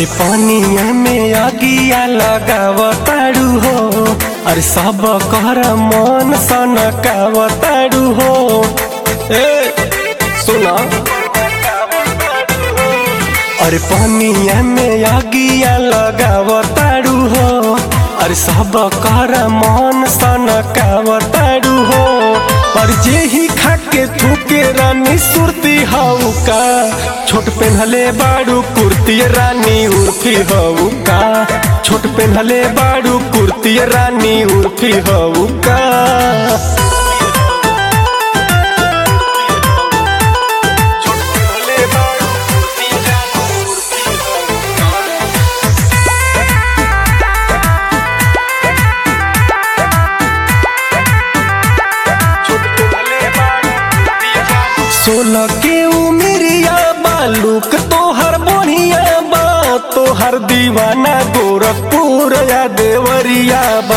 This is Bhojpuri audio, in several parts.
अरे पानिया में अगिया लगावताड़ू हो अरे सब कर मन सनकावताड़ू हो ए सुना अरे पानिया में अगिया लगावताड़ू हो अरे सब कर मन सनकावताड़ू हो पर जे ही खाके थूके रानी सुरती हाउ का छोट पेन्हले बाड़ू कुर्ती रानी उर्फी हऊ का छोट पेन्हले बाड़ू कुर्ती रानी उर्फी हऊ का सोलह के उमरिया बालूक तोहर बढ़िया बा तोहर दीवाना गोरखपुर या देवरिया बा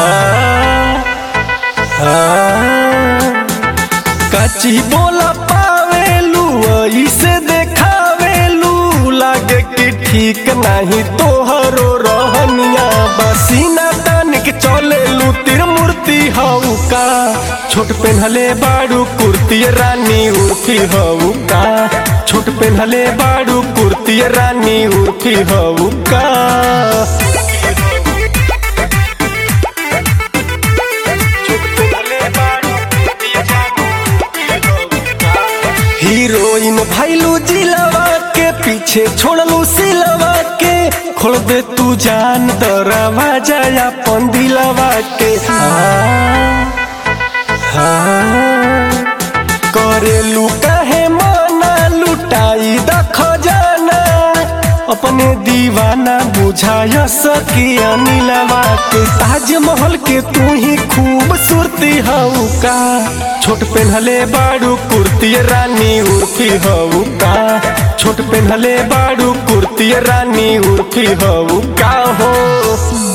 कची बोला पावेलू ऐसे देखावेलू लागे कि ठीक नहीं तोहरो रहनिया बसीना तान के चलेलू तिर मूर्ति हऊ का छोट पेन्हले बाड़ू कुर्ती रानी उर्फी हऊ का छोट पेन्हले बाड़ू कुर्ती रानी उर्फी हऊ का हीरोइन भैलू जिलवा के पीछे छोड़लू सिलवा के खोल दे तू जान दरवाजा अपन दिलवा के हाँ, हाँ, करेलू काहे मना लुटाई दख जाना अपने दीवाना बुझाय सकी अनिलवा के ताजमहल के तू ही खूबसूरती हऊ का छोट पेन्हले बाड़ू कुर्ती रानी उर्फी हऊ का छोट पेन्हले बाड़ू कुर्ती रानी उर्फी हऊ का हो